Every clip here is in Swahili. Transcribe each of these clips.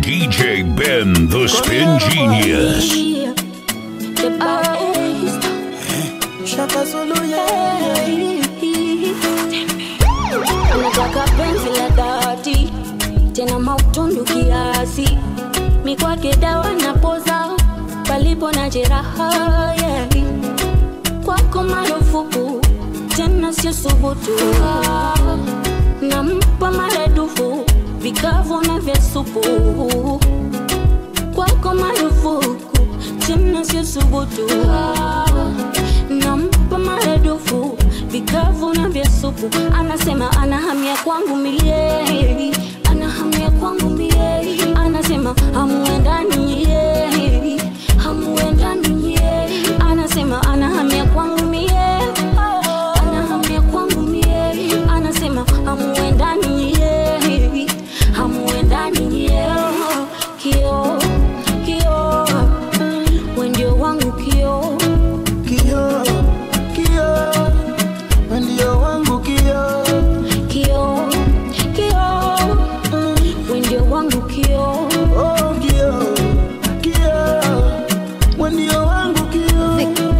DJ Ben, the Spin Genius. Shaka Zulu, yeah. Unataka penzi la dhati tena mautundu kiasi, mikwake dawa na poza palipo na jeraha yeah. Kwako marufuku tena sio subutu, nampa maradufu vikavu na vya supu. Kwako marufuku tena sio subutu, nampa maradufu vikavu na vya supu. Anasema ana hamia kwangu milele, ana hamia kwangu milele. Anasema hamuendani yeye, hamuendani yeye. Anasema ana hamia kwangu milele, ana hamia kwangu milele. Anasema hamuendani yeye, hamuendani yeye. Kio, kio, wewe ndio wangu kio. Kio, kio, wewe ndio wangu kio. Kio, kio, wewe ndio wangu kio. Oh, kio, kio, wewe ndio wangu kio.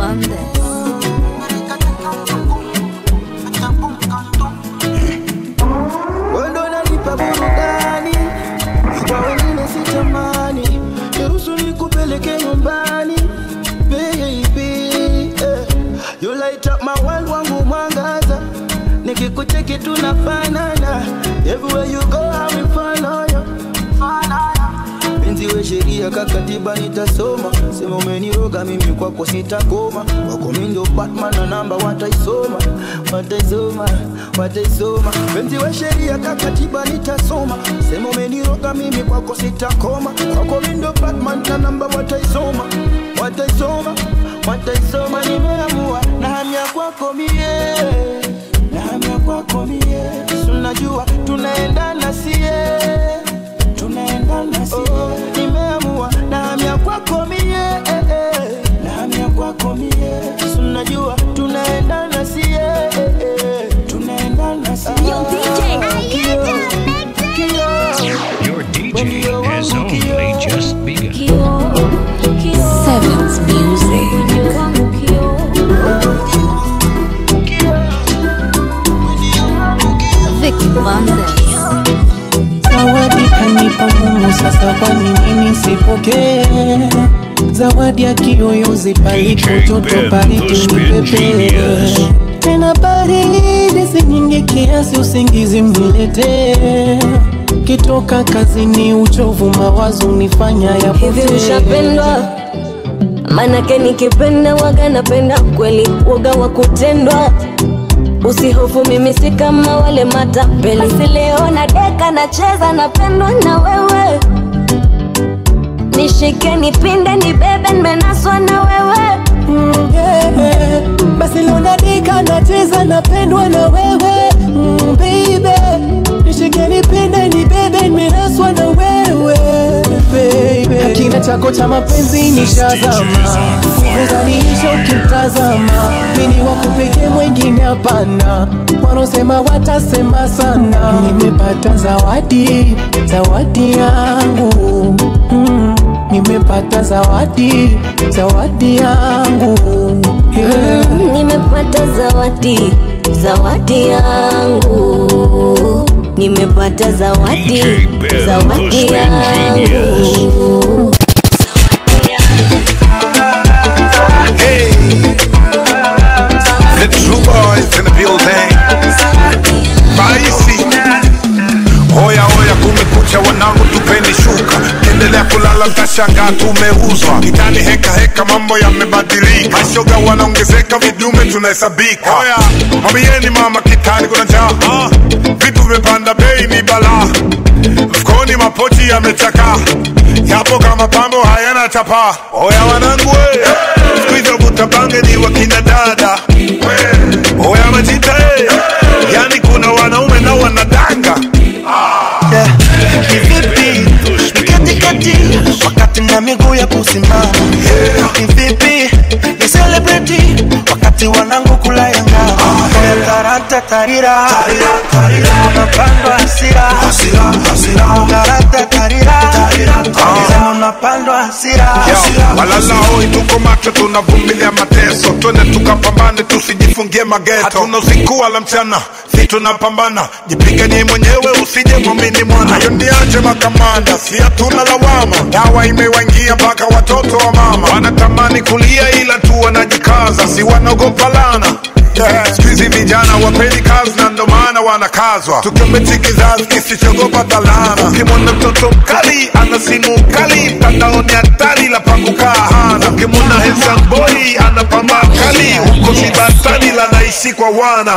Wewe ndo unanipa burudani, kwa wengine sitamani. Niruhusu nikupeleke nyumbani, baby. eh. You light up my world, wangu mwangaza. Nikikucheki tunafanana. Everywhere you go, I will follow you. Penzi we sheria kakatiba nitasoma, sema umeniroga mimi kwako sitakoma, wako mimi ndio Batman na namba wataisoma, wataisoma, wataisoma. Penzi we sheria kakatiba nitasoma, sema umeniroga mimi kwako sitakoma, wako mimi ndio Batman na namba wataisoma, wataisoma, wataisoma. Nimeamua na hamia kwako mie, na hamia kwako mie, tunajua tunaendana sie tunaendana si oh, nimeamua nahamia kwako mie eh, eh. nahamia kwako mie sunajua tunaendana si eh, eh. tunaendana si Yo, DJ, Your DJ has only just begun. Kio, kio, Sevens Music. wewe ndio wangu kio. Vicky Bandes. Zawadi kanipa Mungu, sasa kwa nini nisipokee? Zawadi ya kiyoyozi palipo DJ joto Ben, baridi the Spin nipepee. Genius. Tena baridi si nyingi kiasi usingizi mniletee. Kitoka kazini uchovu mawazo nifanya hivi yapotee. ushapendwa manake nikipenda waga napenda kweli waga wa kutendwa usihofu mimi si kama wale matapeli basi leo na deka nacheza napendwa na wewe nishike nipinde nibebe nimenaswa na wewe Mm, yeah. Basi leo nadika nacheza napendwa na wewe mm, baby nishike nipende nibebe nimenaswa na wewe baby kina chako cha mapenzi nishazama uzaniisha ukimtazama mini wakupeke mwengine hapana wanaosema watasema sana nimepata zawadi zawadi yangu mm, nimepata zawadi zawadi yangu yeah. nimepata zawadi zawadi yangu nimepata zawadi DJ Ben, the zawadi Spin yangu Genius. Hey, the true boys in the building. Raisi, hoya hoya, kumekucha, wanangu, tupeni shuka, endelea kulala, mtashangaa tumeuzwa. Kitani heka heka, mambo yamebadilika, mashoga wanaongezeka, vidume tunahesabika. Hoya, mwambieni mama, kitani kuna njaa, Ah, vitu vimepanda bei, ni balaa mfukoni mapochi yamechakaa yapo kama pambo hayana chapa oya wanangu we siku hizo vuta bange ni wakina dada oya majita e yani kuna wanaume na wanadanga Yeah. Kivipi nikatikati wakati na miguu ya kusimama Kivipi ni celebrity wakati wanangu kula yanga Tarata tarira unapandwa hasira Tarata tarira Sema unapandwa hasira walalao tuko macho tunavumilia mateso twende tukapambane tusijifungie mageto hatuna usiku wala mchana si tunapambana jipiganie mwenyewe usije mwamini mwana hiyo ndiaje makamanda si hatuna lawama dawa imewaingia mpaka watoto wa mama wanatamani kulia ila tu wanajikaza si wanaogopa lana Yeah. Siku hizi vijana wapendi kazi na ndo maana wanakazwa tukiombechi kizazi kisichogopa talana ukimwona mtoto mkali ana simu kali mtandaoni hatari la pakukaa hana ukimwona handsome boy ana pamba kali huko sibatani la naishi kwa wana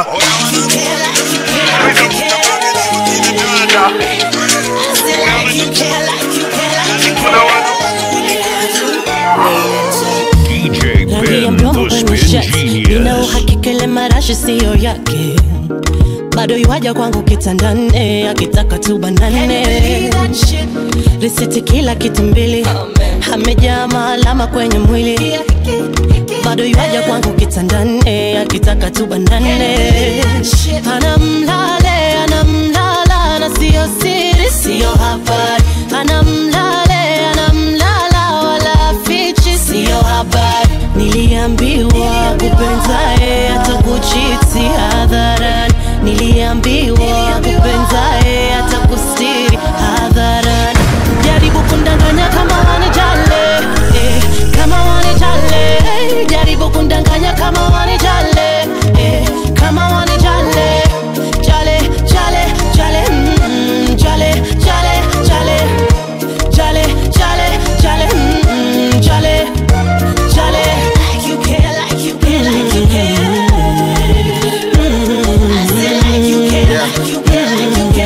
DJ rangi ya Ben, mdomo the kwenye spin shati nina genius. uhakika ile marashi siyo yake bado yuaja kwangu kitandane akitaka tu banane risiti kila kitu mbili amejaa maalama kwenye mwili bado yuaja kwangu kitandane akitaka tu banane anamlale anamlala na siyo siri siyo habari anamlale anamlala wala fichi siyo habari niliambiwa kupenzae atakuchiti hadharani niliambiwa kupenzae atakustiri hadharani jaribu kundanganya kama wanijale eh, kama wanijale eh, jaribu kundanganya kama wanijale eh, kama wanijale jale jale jale mm, jale jale jale jale jale jale mm, jale jale like you care like you care like you care I said like you care like you care like you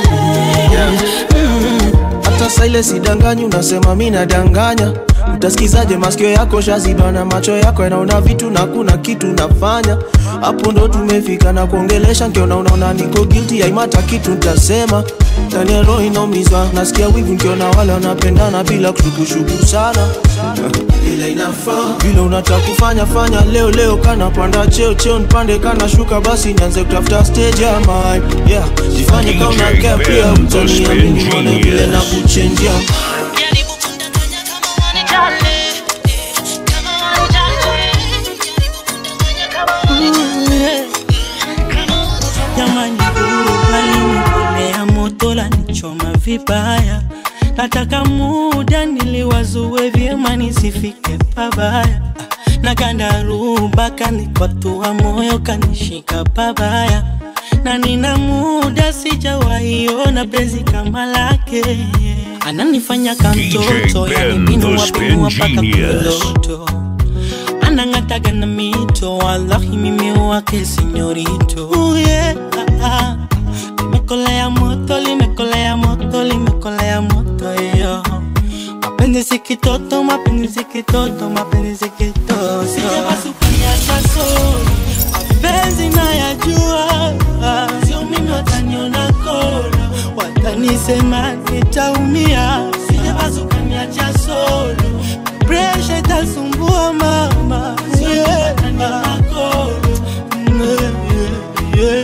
care hata saa ile sidanganyi unasema mi nadanganya utasikizaje masikio yako shaziba na macho yako yanaona vitu na kuna kitu nafanya hapo ndo tumefika na kuongelesha nkiona unaona niko guilty haimata kitu ntasema ndani ya roho inaumizwa nasikia wivu nkiona wale wanapendana bila kushukushuku sana vile inafaa vile unataka kufanya fanya leo leo kana panda cheo cheo nipande kana shuka basi nianze kutafuta stage ya mine yeah jifanye kama DJ unakea pia Ben, the utaniamini spin mone vile na genius. kuchenjia Jaribu kundanganya kama wanijale, eh, kama wanijale. Jaribu kundanganya kama wanijale, kama wanijale. jamani walinikolea moto la nichoma vibaya nataka muda niliwazue vyema nisifike pabaya na gandaruba kanikwatua moyo kanishika pabaya na nina muda sijawaiona bezi kama lake ananifanya kamtoto Ben, yani the binua spin binua paka genius. kuloto anang'ataga na mito wallahi mimi wake sinyorito uh, yeah, ah, ah. limekolea moto limekolea moto limekolea moto yo mapenzi si kitoto mapenzi si kitoto mapenzi si kitoto sijapasukaniacha solo mapenzi nayajua sio mimi wataniona kona watanisema nitaumia sijapasukaniacha solo presha itasumbua mama yeah. Yeah, yeah, yeah.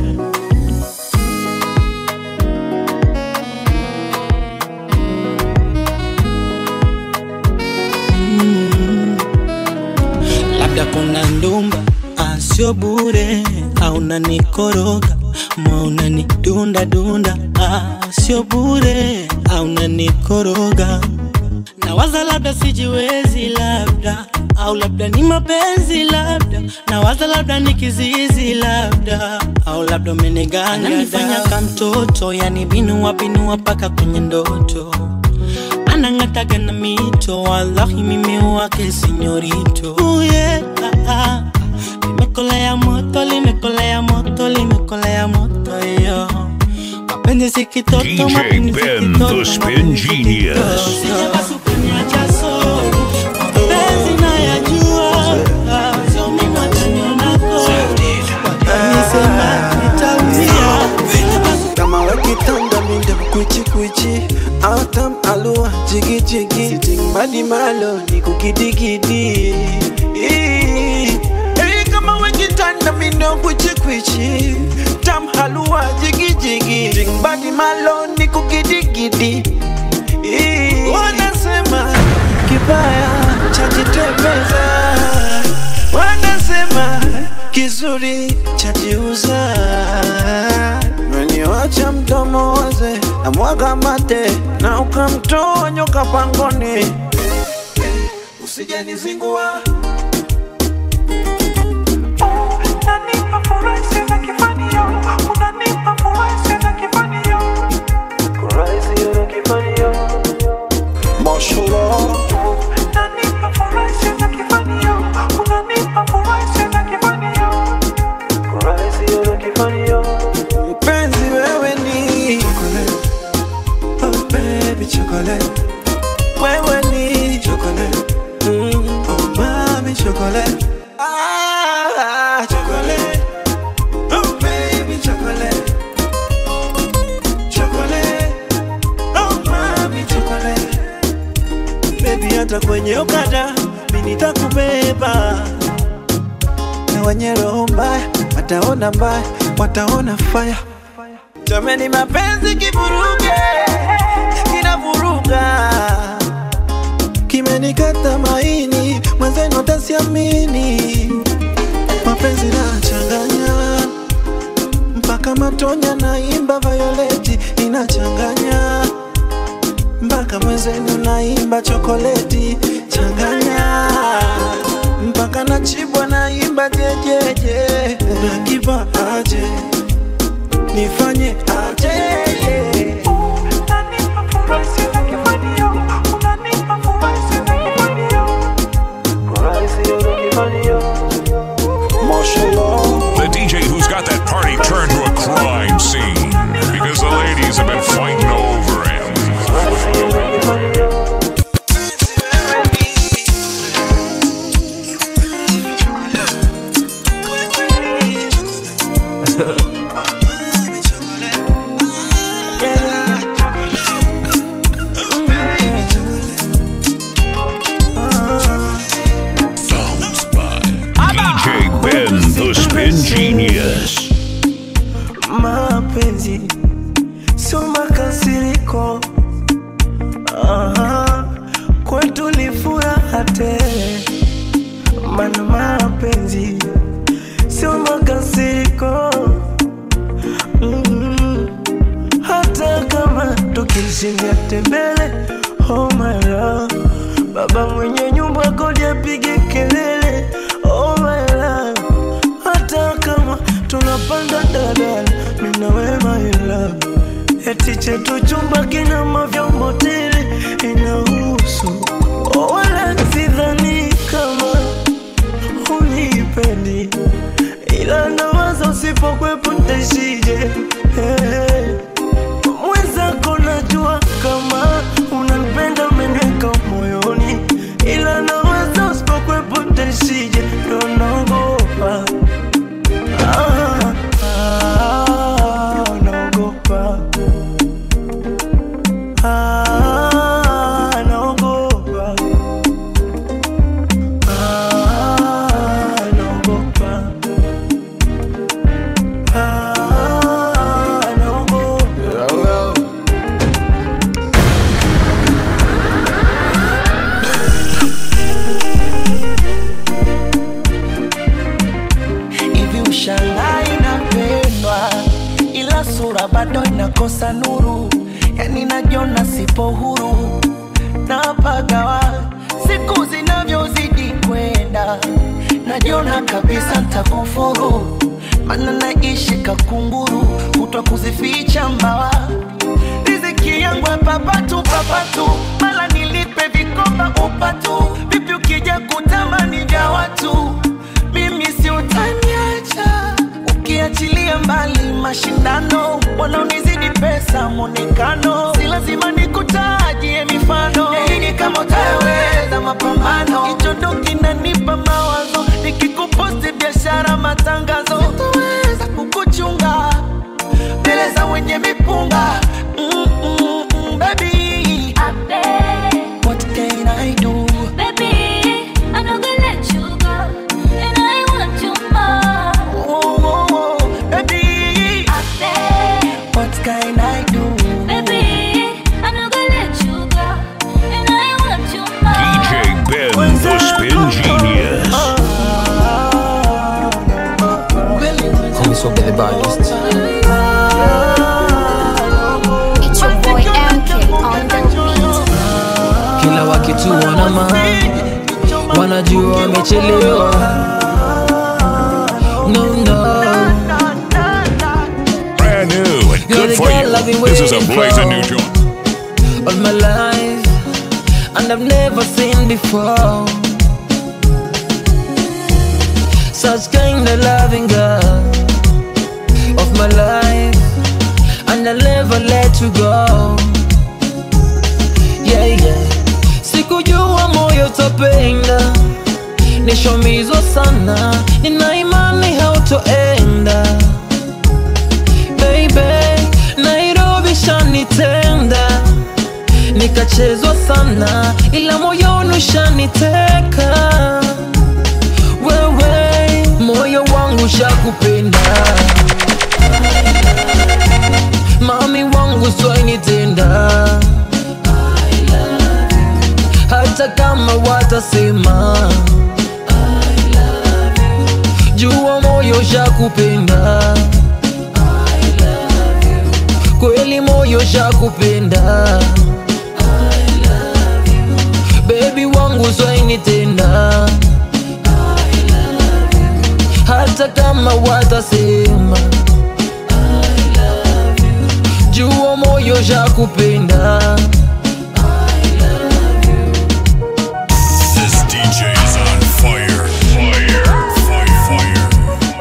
labda kuna ndumba asio bure au nanikoroga mauna ni dunda dunda asio bure au nanikoroga nawaza labda sijiwezi labda au labda ni mapenzi labda nawaza labda ni kizizi labda au labda umeniganga kama mtoto yani binua binua paka kwenye ndoto anang'ataga na mito wallahi mimi wake sinyorito uh, yeah, ah, ah. limekolea moto limekolea moto limekolea moto yo mapenzi si kitoto DJ mapenzi si Ben, kitoto, the spin mapenzi si genius. kitoto. Sijapasukuniacha solo, mapenzi nayajua, ah, sio mimi wataniona kolo, watanisema nitaumia. kama wakitanda minda kwichi kwichi autam alua jigi jigi sitting badi malo ni kukidigidi Hey, kama wakitanda na mino kwichikwichi tam halua jigijigi jingbadi maloni kukidigidi Ii, wanasema kibaya chajitembeza wanasema kizuri chajiuza meniwacha mdomo waze na mwaga mate na ukamtoa nyoka pangoni usijanizingua mpenzi wewe ni chocolate. Oh, baby chocolate. wewe ni chocolate. Mm, oh, mami chocolate. Ah, chocolate. Oh, baby chocolate. Chocolate. Oh, mami chocolate. Baby hata kwenye okada mimi nitakubeba na wenye roho mbaya wataona mbaya, wataona faya. Jameni, mapenzi kivuruge, kinavuruga, kimenikata maini, mwenzenu tasiamini. Mapenzi nachanganya mpaka matonya, naimba Violeti inachanganya mpaka mwenzenu naimba chokoleti changanya mpaka nachibwa naimba jejeje nakiva aje nifanye aje The DJ who's got that party turned to a crime scene because the ladies have been fighting over him. DJ Ben, the spin genius. mapenzi sio makasiriko Aha, kwetu ni furaha tele mana mapenzi sio makasiriko mm hata kama tukishindia tembele oh my love baba mwenye nyumba kodi apige kelele oh my love hata kama tunapanda dadala minawe my love eti chetu chumba kina mavyombo tele inahusu oh, wala sidhani kama unipendi ila nawaza usipokwepo ntaishije hey. mwenzako najua kama unanipenda umeniweka moyoni ila nawaza usipokwepo ntaishije ndo naogopa Ah, ah, naogopa Ah, naogopa Ah, naogopa Ah, naogopa hivi ushangai inapendwa ila sura bado inakosa nuru yani najiona sipo huru napagawa siku zinavyozidi kwenda najiona kabisa ntakufuru mana naishi kakunguru kutwa kuzificha mbawa riziki yangu ya papatu papatu mala nilipe vikoba upatu vipi ukija kutamani vya watu mimi si utaniacha ukiachilia mbali mashindano wanaonizidi pesa mwonekano si lazima nikutajie mifano yaini kama utaweza mapambano hicho ndo kinanipa mawazo nikikuposti biashara matangazo sitoweza kukuchunga mbele za wenye mipunga mm, mm, mm, baby what can I do Spin Genius. Call me so Billy Biased. It's your boy MK on the beat. kila wakituona ma wanajua wamechelewa no, no. Brand new and You're good the for girl I've you. been This is a waiting blazing for. new joint. all my life and I've never seen before such kind of loving girl of my life and I'll never let you go yeah yeah sikujua moyo utapenda nishomizwa sana nina imani hautoenda baby nairobi shanitenda nikachezwa sana ila moyoni ushaniteka wewe moyo wangu shakupenda mami wangu swainitenda hata kama watasema jua moyo shakupenda kweli moyo shakupenda bebi wangu swainitenda hata kama watasema jua moyo shakupenda This DJ's on fire. Fire. Fire. Fire.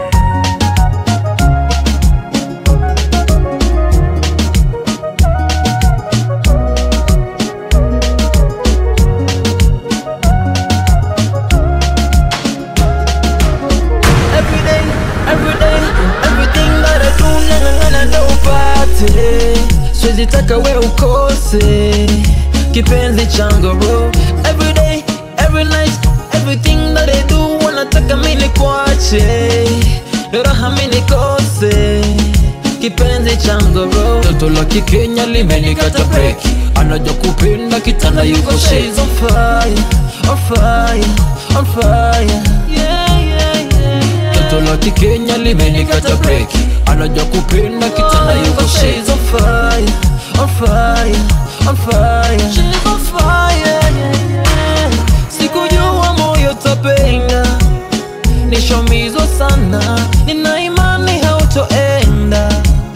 Every day, every day, everything that I do nang'ang'ana ndo upate siwezi taka we ukose kipenzi changu bro every day, every night, everything that I do wanataka mi nikuache ndo raha mi nikose kipenzi changu bro toto la kikenya limenikata breki anajua kupenda kitanda yuko shades on fire, on fire, on fire. Yeah, yeah, yeah. Toto la kikenya limenikata breki anajua kupenda kitanda yuko shades on fire, on fire, on fire. She's on fire, yeah, yeah. Sikujua moyo tapenda nishomizwa sana nina imani hautoenda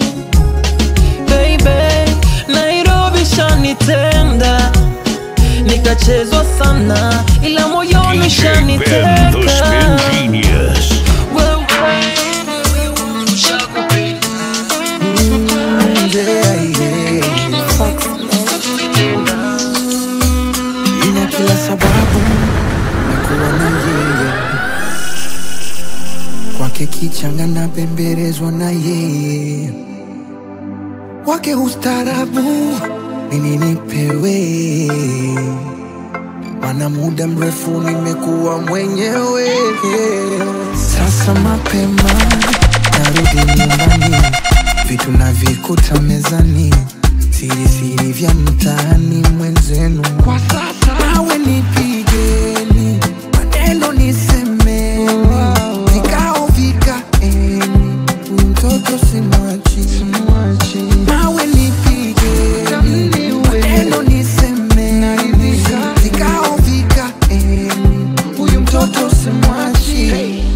baby nairobi shanitenda nikachezwa sana ila moyoni DJ Ben, the shaniteka Spin Genius. Wewe, shakupenda. ina kila sababu na kuwa na yeye kwake kichanga na pembelezwa na yeye wake ustarabu nini nipewe mana muda mrefu nimekuwa mwenyewe sasa mapema narudi nyumbani vitu navikuta mezani siri siri vya mtaani mwenzenu kwa sasa nawe nipigeni maneno nisemeni vikao vikaeni huyu mtoto simwachi nawe nipigeni maneno nisemeni vikao vikaeni huyu mtoto simwachi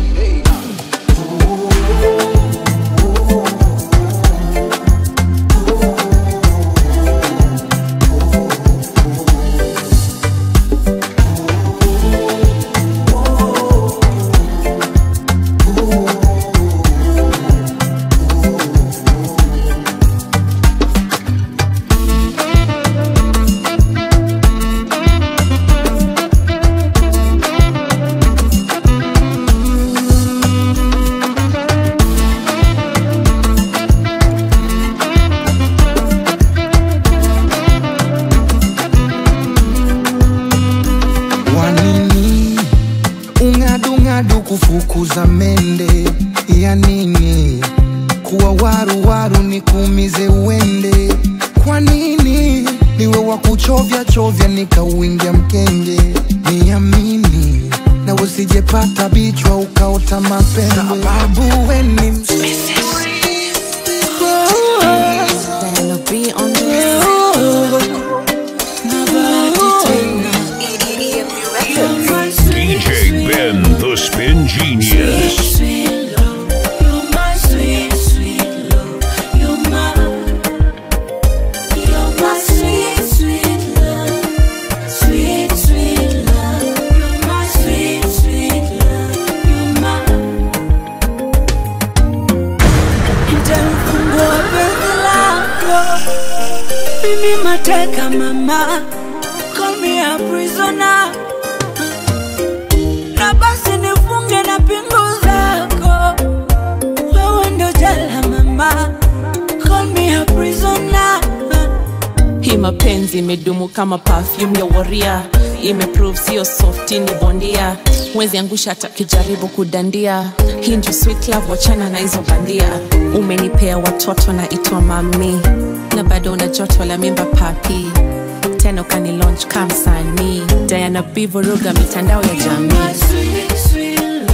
wanini ung'adung'adu kufukuza mende ya nini kuwa waruwaru ni kuumize uende kwa nini niwe wa kuchovya chovya nikauingia mkenge niamini usijepata bichwa ukaota mapembe babu weni DJ Ben, the Spin Genius. Nitamfungua penzi lako mimi mateka mama call me a prisoner na basi nifunge na pingu zako wewe ndo jela mama call me a prisoner hii mapenzi imedumu kama perfume ya waria imeprove sio softi ni bondia mwezi angusha hata kijaribu kudandia hii ndio sweet love wachana na hizo bandia umenipea watoto na itwa mami na bado una joto la mimba papi tena ukani launch kamsanii diana bivuruga mitandao ya jamii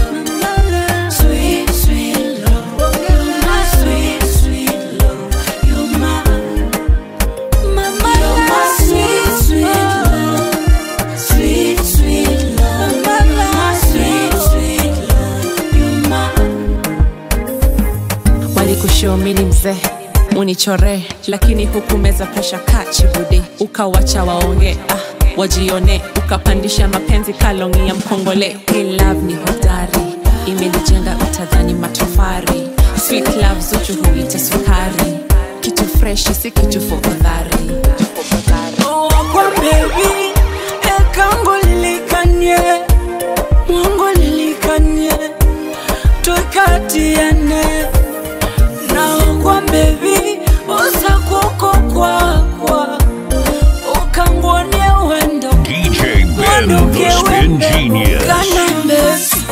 walikushomini mzee unichore lakini hukumeza presha kachibude ukawacha waonge ah, wajione ukapandisha mapenzi kalongi ya mkongole Hey love ni hodari imenijenga utadhani matofari sweet love zuchu huita sukari kitu freshi si kitu fofadhari kwa baby ekango lilikanye mungu lilikanye twekatiane naokwa bebi usakuko kwakwa ukangwonie wendo DJ Ben, the Spin Genius. kanambe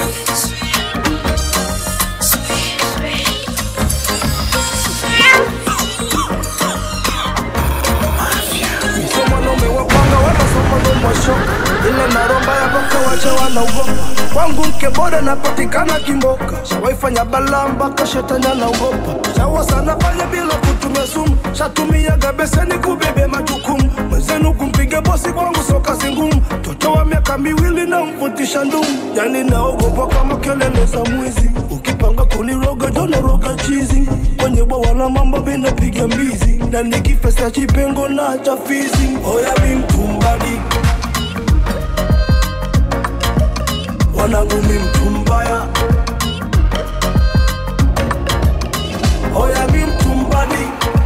mwanaume wapanga wanasoma mashoka ile naromba ya paka wacha wanaogopa kwangu mke bora napatikana kimboka shawaifanya balaa mpaka shetani anaogopa shawa sana fanya bila kutumia sumu shatumiaga beseni kubebe majukumu mwenzenu kumpiga bosi kwangu soka ngumu toto wa miaka miwili na mvutisha ndumu yani naogopa kama kelele za mwizi ukipanga kuniroga jonoroga chizi kwenye bwawa la mambo vinapiga mbizi na nikifesa chipengo na chafizi oya mi mtumbadi wanangu mi mtumbaya oya mi mtumbadi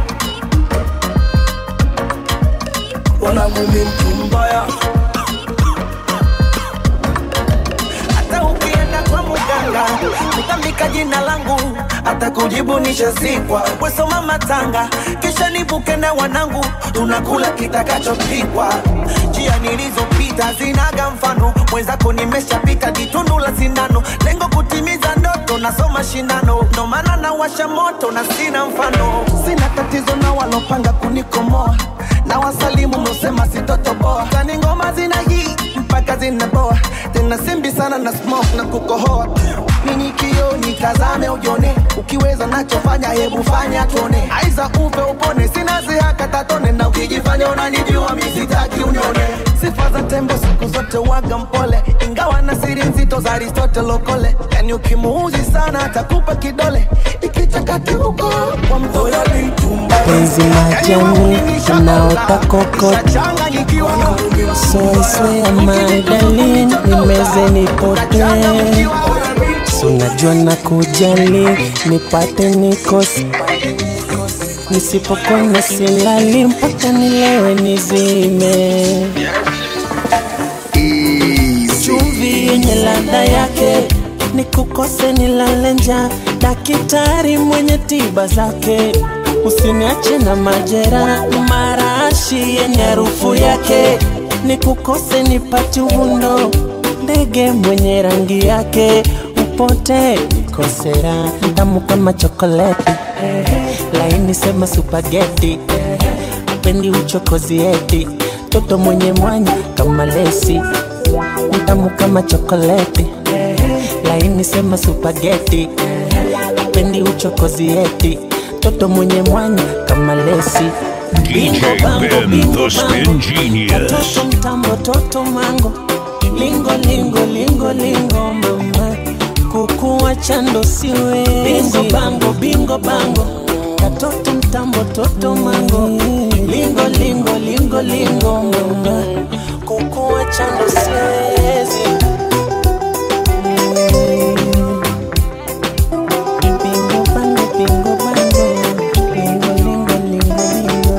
wanangu mi mtumbaya hata ukienda kwa muganga kutambika jina langu hata kujibu nishazikwa wesoma matanga kisha nibuke na wanangu tunakula kitakachopikwa njia nilizopita zinaga mfano mwenzako nimeshapita jitundu la sindano lengo kutimiza ndoto nasoma shindano ndo maana nawasha moto na sina mfano sina tatizo na walopanga kunikomoa na wasalimu mnosema sitotoboa kani ngoma zina hii mpaka zinaboa tena simbi sana na smoke na kukohoa nini kio nitazame ujone ukiweza nachofanya hebu fanya tuone aiza upe upone sina zihaka tatone na ukijifanya unanijua misitaki unione sifa za tembo siku zote waga mpole ingawa na siri nzito za aristotle okole yani ukimuuzi sana atakupa kidole ikichakati huko kwa mtoya penzi majani unaota kokot so I swear my darling nimeze nipotee so najua na kujali nipate nikose nisipokona silali mpaka nilewe nizime chumvi yenye ladha yake nikukose nilale njaa dakitari mwenye tiba zake usiniache na majera marashi yenye harufu yake nikukose nipate uvundo ndege mwenye rangi yake upote nikosera tamu kama chokoleti laini sema supageti pendi uchokozi eti toto mwenye mwanya kama lesi tamu kama chokoleti laini sema supageti pendi uchokozi eti toto mwenye mwanya kama lesi DJ Ben, the Spin Genius. Toto mtambo toto mango lingo lingo lingo lingo mama kukuwa chando siwe bingo bango bingo bango katoto mtambo toto mango lingo lingo lingo lingo mama kukuwa chando siwezi Bingo bango bingo bango lingo lingo lingo lingo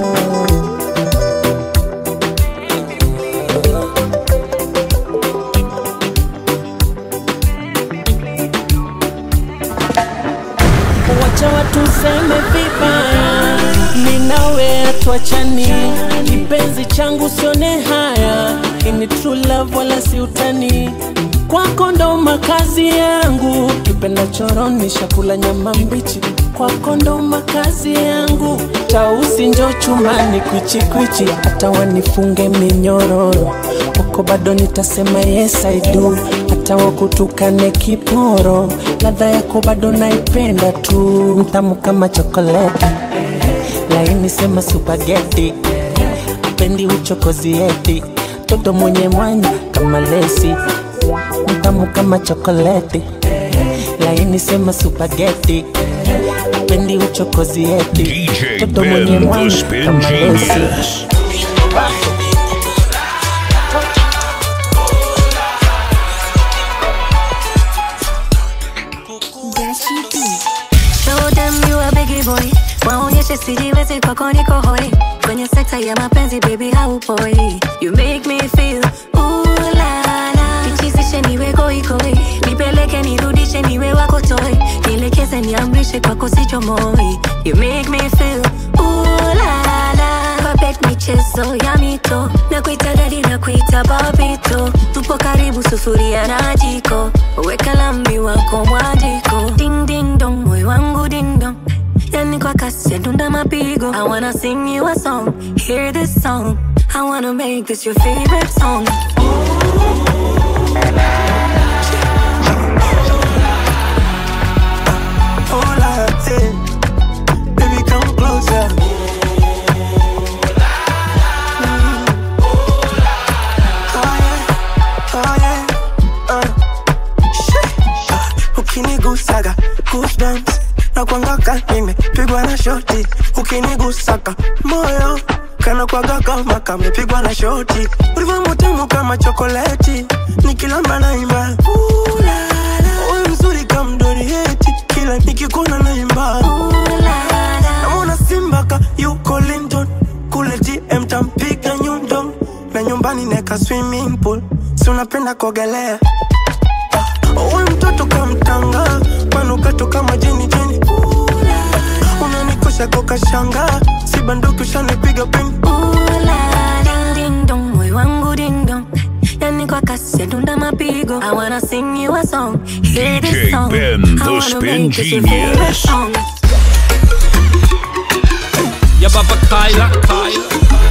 wacha watu seme vibaya, mi nawe hatuachani, kipenzi changu sione haya, ini true love wala si utani, kwako ndo makazi yangu, kipenda choroni shakula nyama mbichi, kwako ndo makazi yangu, tausi njo chumani kwichikwichi, hata wanifunge minyororo kwako bado nitasema yes I do, hata wakutukane kiporo, ladha yako bado naipenda tu, mtamu kama chokoleti, laini sema supageti, pendi uchokozi eti, toto mwenye mwanya kama lesi, mtamu kama chokoleti, laini sema supageti, pendi uchokozi eti, DJ toto mwenye Ben, the mwanya Spin kama lesi. Genius. Show them you a biggie boy waonyeshe sijiwezi kwako niko hoi kwenye sekta ya mapenzi baby haupoi you make me feel ooh la la nichizishe niwe goigoi nipeleke nirudishe niwe wako toi nielekeze niamrishe kwako sichomoi you make me feel ooh la la Perfect michezo ya mito na kuita dadi na kuita babito tupo karibu sufuria na jiko weka lambi wako mwajiko ding ding dong moyo wangu ding dong yani kwa kasi ya dunda mapigo I wanna sing you a song hear this song I wanna make this your favorite song Hola, hey. Baby, come closer. Mm. Oh, yeah. Oh, yeah. Uh. Shit. Ah, ukinigusaga goosebumps na kwangaka nimepigwa na shoti ukinigusaka moyo kana kwaga kama kamepigwa na shoti ulivyo mutamu kama chokoleti nikilamba naimba Ooh, la, la. Wewe mzuri kama mdorieti kila nikikuona naimba namwona simbaka yuko London kule GM tampiga nyundo na nyumbani neka swimming pool si unapenda kuogelea Uwe mtoto kamtanga manukato kama jeni jeni unanikosha kokashanga si banduki ushanipiga pini ding ding dong moyo wangu ding dong yani kwa kasi ya dunda mapigo I wanna sing you a song hear this DJ song Ben, I the wanna Spin make this your favorite Genius. song Ya baba Kyla, Kyla.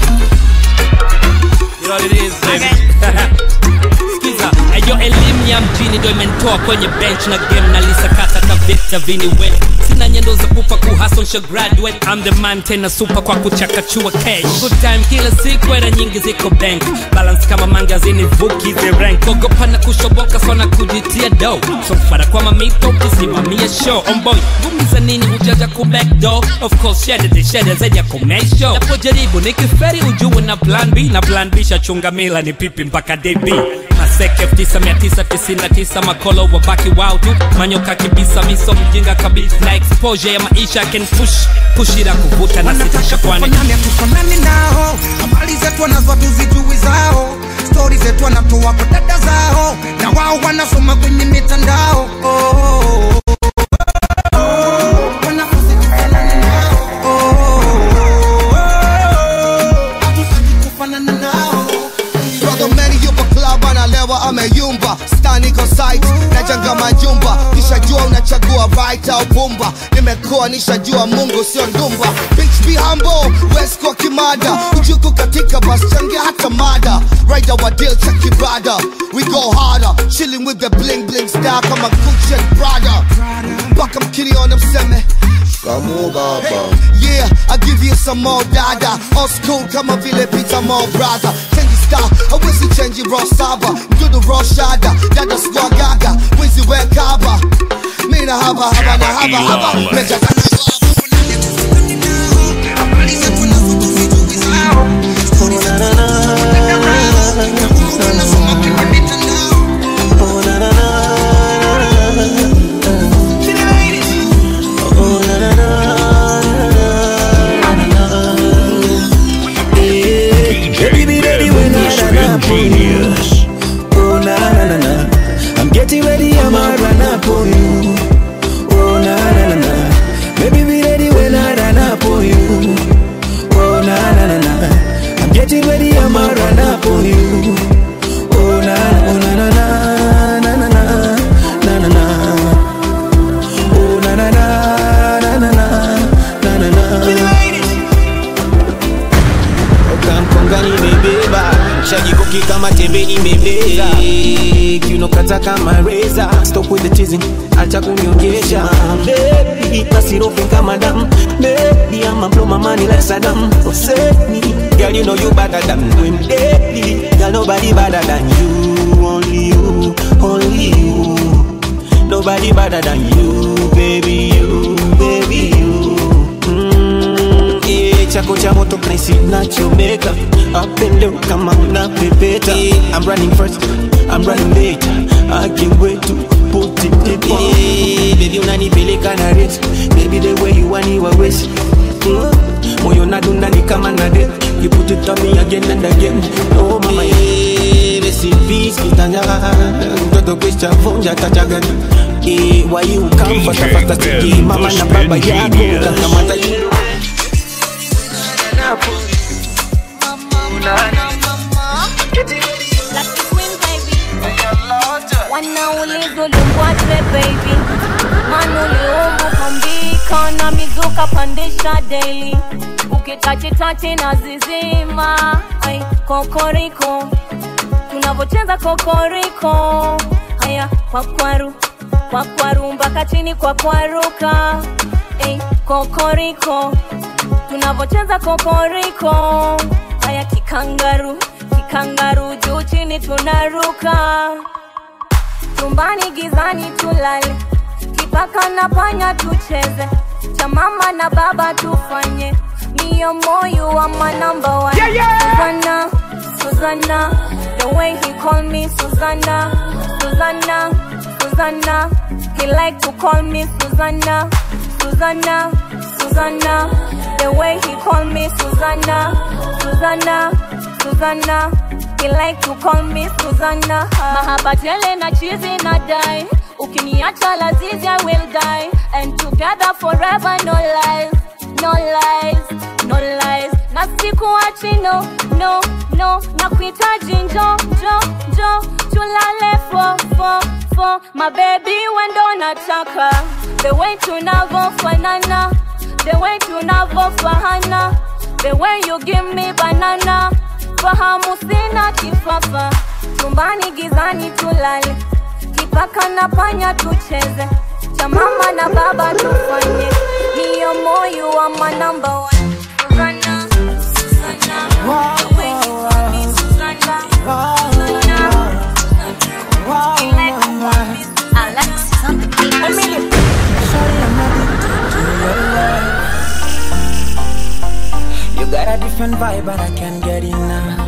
You know what it is, baby. Skiza, ayo elimu ya mjini ndo imenitoa kwenye bench na game na lisakata ka vita viniwe sina nyendo za kufa kuhasol sha graduate I'm the man tena super kwa kuchakachua cash good time kila siku era nyingi ziko bank balance kama mangazini vuki the rank ogopa na kushoboka sana kujitia do so fara kwa mamito ukisimamia show on boy ngumi za nini hujaja ku back door of course shede de shede zaidi ya commercial napojaribu nikiferi ujue na plan B na plan B shachunga mila ni pipi mpaka DB maseke 9999 makolo wabaki wao tu manyoka kibisa miso mjinga kabisa na exposure ya maisha can push pushira kuvuta na sitisha kwani Fanani hatufanani nao, habari zetu wanazo hatuzijui zao, stori zetu wanatoa kwa dada zao, na wao wanasoma kwenye mitandao oh, oh, oh, oh. Wanafunzi tufanane nao, oh, oh, oh, oh. Hatutaki kufanana nao. Brother Manny yupo club analewa sawa ameyumba staniko site najenga majumba kishajua unachagua right au pumba nimekuwa nishajua mungu sio ndumba Bitch be humble west kwa kimada ujuku katika bas changia hata mada rider wa deal cha kibada we go harder chilling with the bling bling style kama Gucci and Prada mpaka mkiniona mseme Kamu baba Yeah, I give you some more dada Old school kama vile Peter More brother Change style, awezi change raw saba Mdudu raw shada, dada squad gaga Wizi we kaba Mina haba haba na haba haba Meja Baby, be ready when I run up on you. Oh na na na na, I'm getting ready, I'ma run up on you. Oh na na na na, baby be ready when I run up on you. Oh na na na na, I'm getting ready, I'ma run up on you. Oh na oh na na na na na na na na na. Oh na na na na na na na na na. Kamkonga nimebeba shajikoki kama tembe imebeza kiunokata kama reza stop with the teasing acha kuniongesha baby nasirofe kama dam baby I'ma blow my money like Saddam Hussein girl you know you better than them daily girl nobody better than you only you only you nobody better than you baby you baby you mm, yeah, chako cha moto place nachomeka up and down kama unapepeta I'm running first I'm running late I can't wait to put it deep yeah, baby unanipeleka na rate baby the way you want you always mm. moyo nadunda ni kama na det you put it on me again and again oh mama yeah, recipes kitanya mtoto kisha vunja tatagani Eh, why you come fast fast sticky mama na baba yako kakamata you wanauliza ulimbwaje baby mana uliumbu kambika na mizuka pandisha daily ukitachitachi na zizima Ai, kokoriko tunavocheza kokoriko haya kwakwaru kwakwaru mpaka chini kwakwaruka Ei, kokoriko tunavocheza kokoriko haya kikangaru kikangaru juu chini tunaruka chumbani gizani tulale kipaka na panya tucheze cha mama na baba tufanye niyo moyo wa manamba wa yeah, yeah. Susanna, Susanna, the way he call me Susanna, Susanna, Susanna, he like to call me Susanna, Susanna, Susanna, the way he call me Susanna, Susanna, Susanna, he like to call me Susanna. Mahaba tele na chizi na die, ukiniacha lazizi I will die, and together forever no lies, no lies, no lies. Na sikuachi no, no, no, na kuhitaji njo, njo, njo, tulale fo, fo, fo, my baby wendo nataka, the way tunavofanana, the way tunavofahana, the way you give me banana, fahamu sina kifafa, chumbani gizani tulale, kipaka na panya tucheze, cha mama na baba tufanye, niyo moyo wa manamba wa Susanna, Susanna, the way you call me Susanna, Susanna, you like to call me Alexis on the beat. Emily. You got a different vibe and I can't get enough.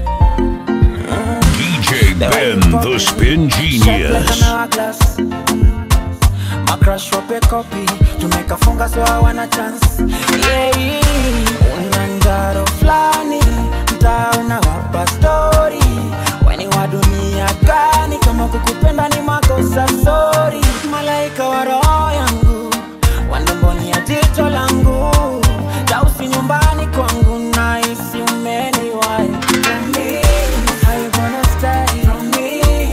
DJ Ben, the Spin Genius. My crush wape copy tumekafunga so hawana chance yeah, yeah. una njaro flani mtaa unawapa stori weni wa dunia gani kama kukupenda ni makosa sori malaika wa roho yangu wandamboni ya jicho langu tausi nyumbani kwangu naisi umeniwai From me, how you gonna stay? From me,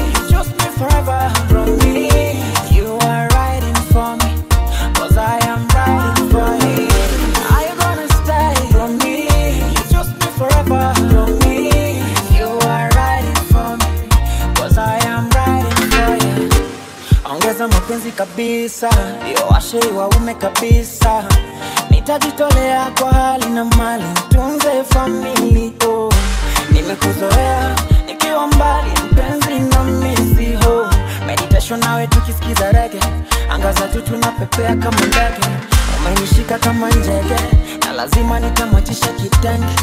mapenzi kabisa ndio washe waume kabisa nitajitolea kwa hali na mali tunze famili oh. nimekuzoea nikiwa mbali mpenzi na misiho meditation nawe tukisikiza rege anga za juu tunapepea kama ndege umenishika kama njege na lazima nitamwachisha kitenge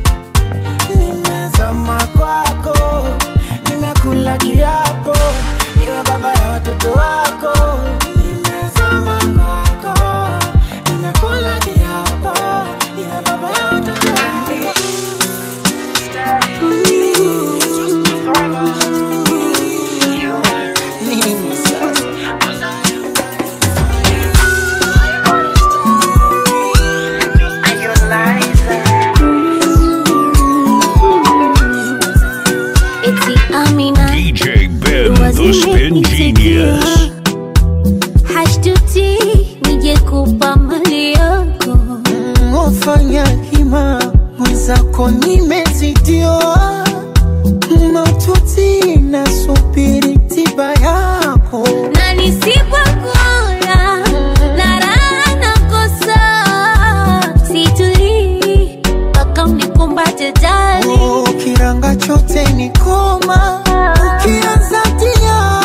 nimezama kwako nimekula kiapo niwe baba ya watoto wako nimezama kwako nimekula kiapo niwe baba ya watoto wako Eti Amina DJ Ben, the spin genius. hashtuti nije kupa mali yako Wafanya hima mwenzako nimezidiwa maututi nasubiri tiba yako na nisipokula na raha nakosa situlii mpaka unikumbate jali kiranga chote ni koma ukianza tia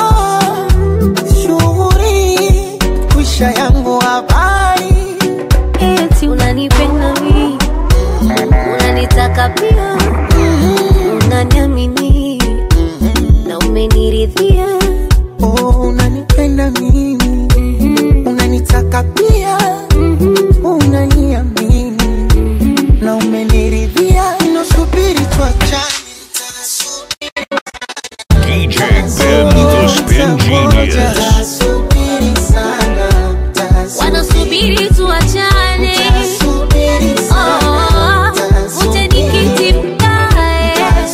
shughuri kwisha yangu habari eti unanipenda mi unanitaka pia unaniamini na umeniridhia oh, unanipenda mimi unanitaka pia unaniamini na umeniridhia nasubiri tuachane DJ Ben, the spin genius. wanasubiri tuachane Oh, uje nikiti mkae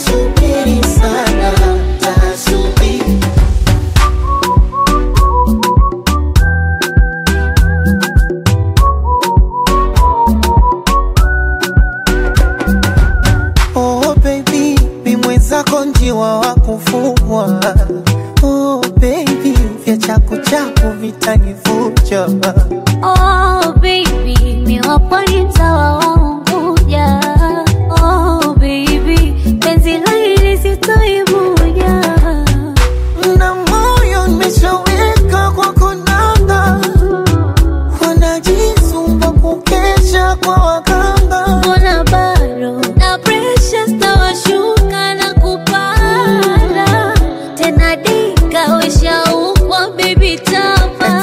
Oh baby, mi mwenzako njiwa wa kufugwa. Oh baby, vya chaku chaku vitanivuja. Oh baby, miwaponi mtawa waunguja Oh baby, penzi la hili sitoibuja Na moyo nimeshaweka kwa konanga, wanajisumba kukesha kwa waganga. Mbona bado na pressure stawashuka na kupanda tena dika weshaukwa baby tapa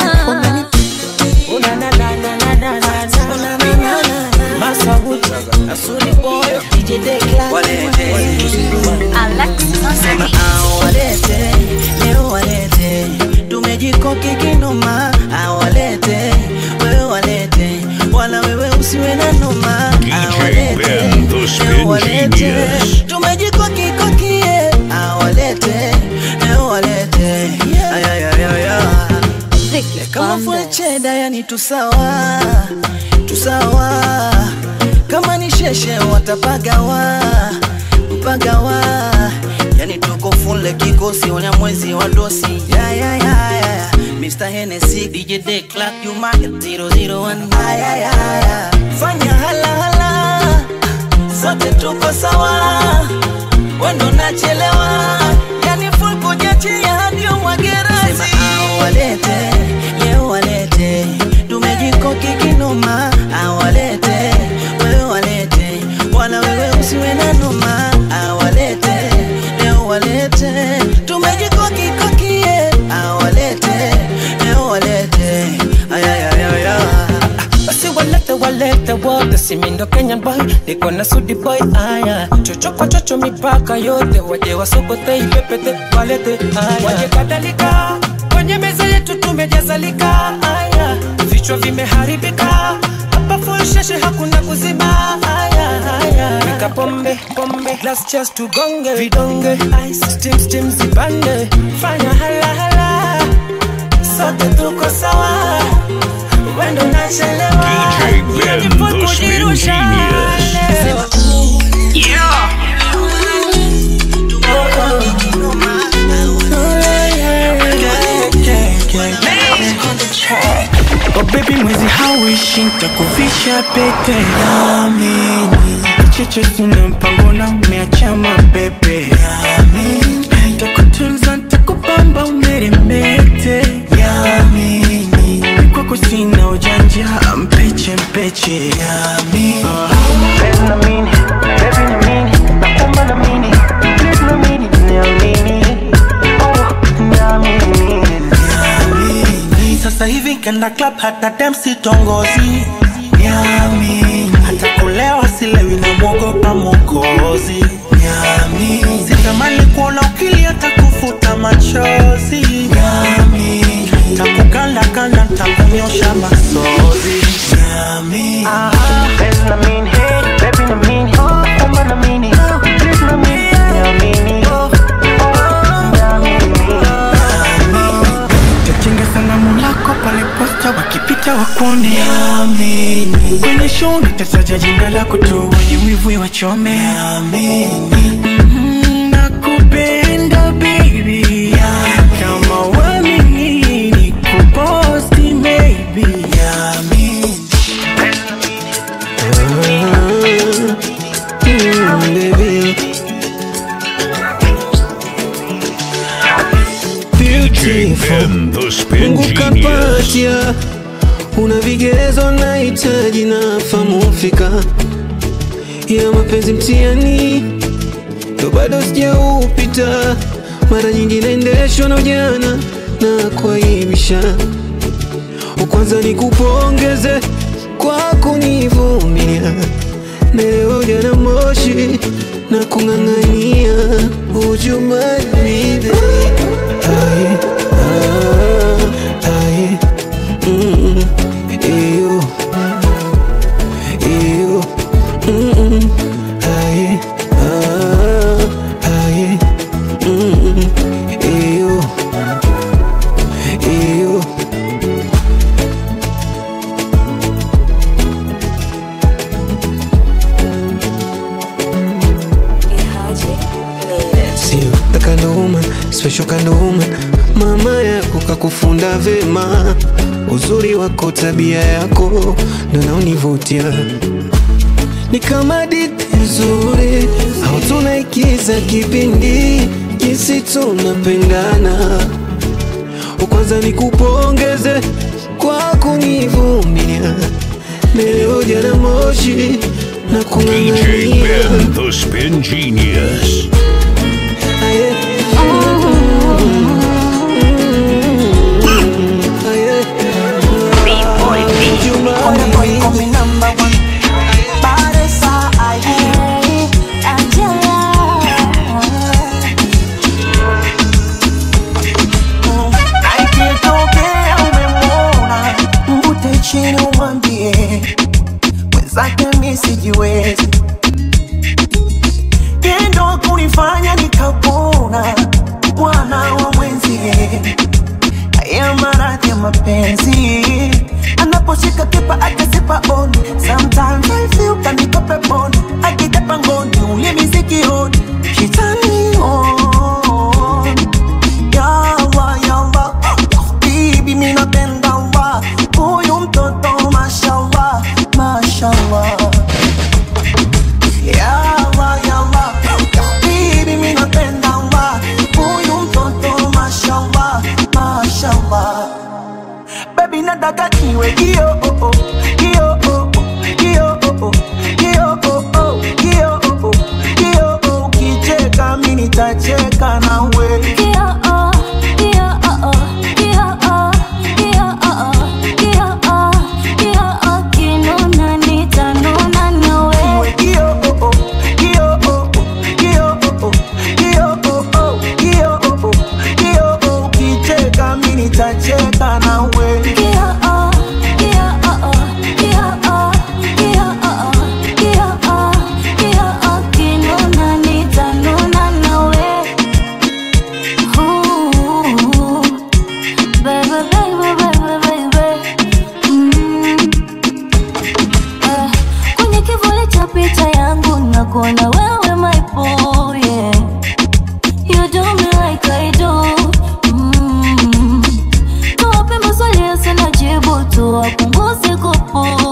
Sema awalete, leo walete, tumejikoki kinoma, awalete, wewe walete, wala wewe usiwe na noma, awalete, Ben, the leo spin walete, genius. tumejikoki kokie, awalete, leo walete, ayayayaya kama full cheddar, yani tusawa tusawa, kama ni sheshe watapagawa mpagawa, yani tuko full kikosi, onya mwezi wa dosi ya ya ya ya Mr. Hennessy, DJ Day Clark, you market 001 ya ya ya ya fanya hala hala, sote tuko sawa, wendo nachelewa, yani full kujiachia hadi umwagerazi. Sema awalete, leo walete, tumejikoki kinoma, awalete, wewe walete, wala wewe usiwe na noma, awalete, leo walete, tumejikoki kokie, awalete, leo walete, ayayayaya basi walete walete wote simindo kenyan boy niko na sudi boy aya chocho kwa chocho mipaka yote waje wasokote ipepete walete aya waje kadhalika kwenye meza yetu tumejazalika aya vichwa vimeharibika hapa full sheshe hakuna kuzima aya aya nika pombe pombe glass chest tugonge vidonge ice steam steam zipande fanya hala hala sote tuko sawa wendo nachelewa DJ Ben, the spin genius. Yeah. haijalishi nitakuvisha pete Naamini Cheche sina mpango na umeacha mapepe Naamini Nitakutunza nitakupamba umeremete Naamini Kwako sina ujanja mpeche mpeche Naamini Baby naamini, baby naamini Naomba naamini, please naamini Naamini, oh naamini Naamini Sasa hivi kenda club hata dem sitongozi Niamini Hata kulewa silewi na mwogopa mwokozi Niamini Sitamani kuona ukili hata kufuta machozi Niamini Takukanda kanda takunyosha masozi Niamini Baby naamini, baby naamini Naomba naamini, please naamini Niamini, oh Tachinga sanamu lako pale posta wakipita wakuone Amini Kwenye show nitataja jina lako tu wenye wivu wachome Amini Nakupenda baby Kama wamini nikuposti maybe Amini Mm, baby. Kingpin, the spin Mungu genius. kapatia, una vigezo nahitaji na famu fika ya mapenzi mtiani, ndo bado sijaupita. Mara nyingi naendeshwa na ujana na kuaibisha. Kwanza nikupongeze kwa kunivumilia, na leo jana moshi na kung'ang'ania. Would you mind me baby? Aye, ah, aye, mm, eyo, eyo, mm, aye, ah, aye, mm, eyo, eyo. Sio the kind of woman, special kind of woman. Mama yako kakufunda vema, uzuri wako, tabia yako ndo naonivutia. Ni kama hadithi nzuri au tunaikiza kipindi, jinsi tunapendana. Kwanza nikupongeze kwa kunivumilia, leo jana moshi na DJ kung'ang'ania Ben, the spin genius. Aikitokea umemwona, mvute chini umwambie mwenzake mi sijiwezi, tendo kunifanya nikapona, bwana wa mwenzie, haya maradhi ya mapenzi anaposhika kipa akasipa on sometimes I feel kaniko peponi akija pangoni ulimi sikioni shetani on yawa yawa bibi mi napenda wa huyu mtoto mashallah mashallah yawa yawa bibi mi napenda wa huyu mtoto mashallah mashallah baby nataka niwe kio oh, oh, kio oh, oh, kio oh, oh, kio oh, oh, kio oh, oh, kio oh, ukicheka mi nitacheka nawe Niwe kio oh, oh, kio oh, oh, kio oh, oh, kio oh, oh, kio oh, oh, kio oh, ukicheka mi nitacheka nawe Kwenye kivuli cha picha yangu nakuona wewe my boy, yeah. You do me like I do. Mm. Tuwape maswali yasina jibu, tuwapunguze kupu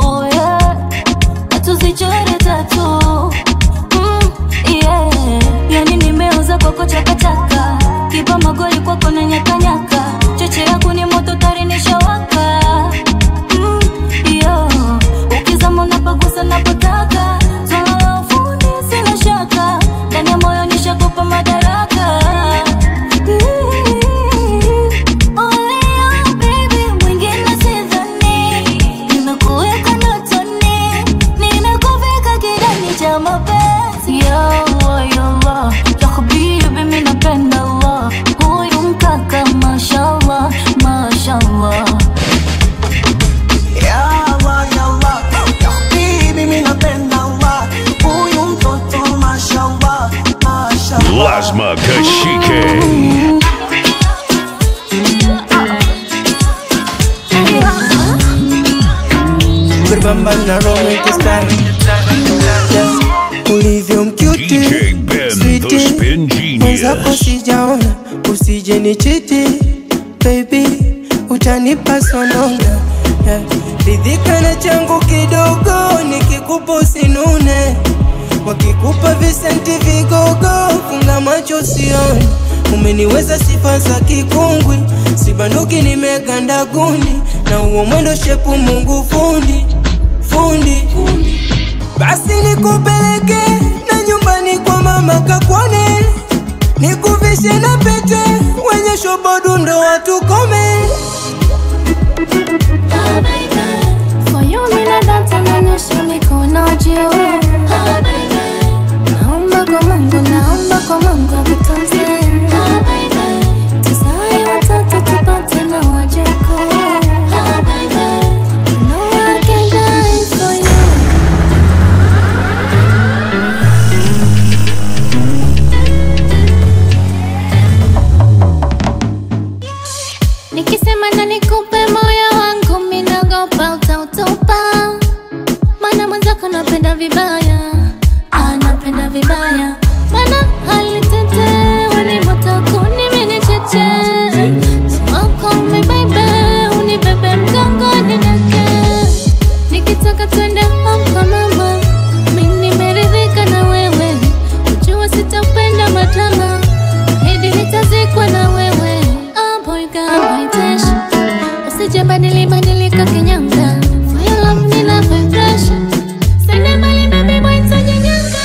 sijaona usije ni chiti baby utanipa sonona yeah. ridhika na changu kidogo nikikupa usinune wakikupa visenti vigogo funga macho usione umeniweza sifa za kikungwi sibanduki nimeganda gundi na huo mwendo shepu mungu fundi fundi basi nikupeleke na nyumbani kwa mama kakwane nikuvishe na pete wenye shobodu ndo watukome For you mina dance nanyosha mikono juu Naomba kwa Mungu, naomba kwa Mungu akutunze Tuzae watoto tupate na wajukuu You know I can die for you Nikisema na nikupe moyo wangu minagopa utautupa Mana mwenzako napenda vibaya anapenda vibaya Mana hali tete wanimoto kuni mini cheche Smoke on me baby unibebe mgongoni nake Nikitaka twende home kwa mama Mimi nimeridhika na wewe Ujua sitapenda madrama Hidi nitazikwa na wewe Oh boy God my dash Usije badili badilika kinyanga For your love nina vibration Sende mbali baby boy nitajinyanga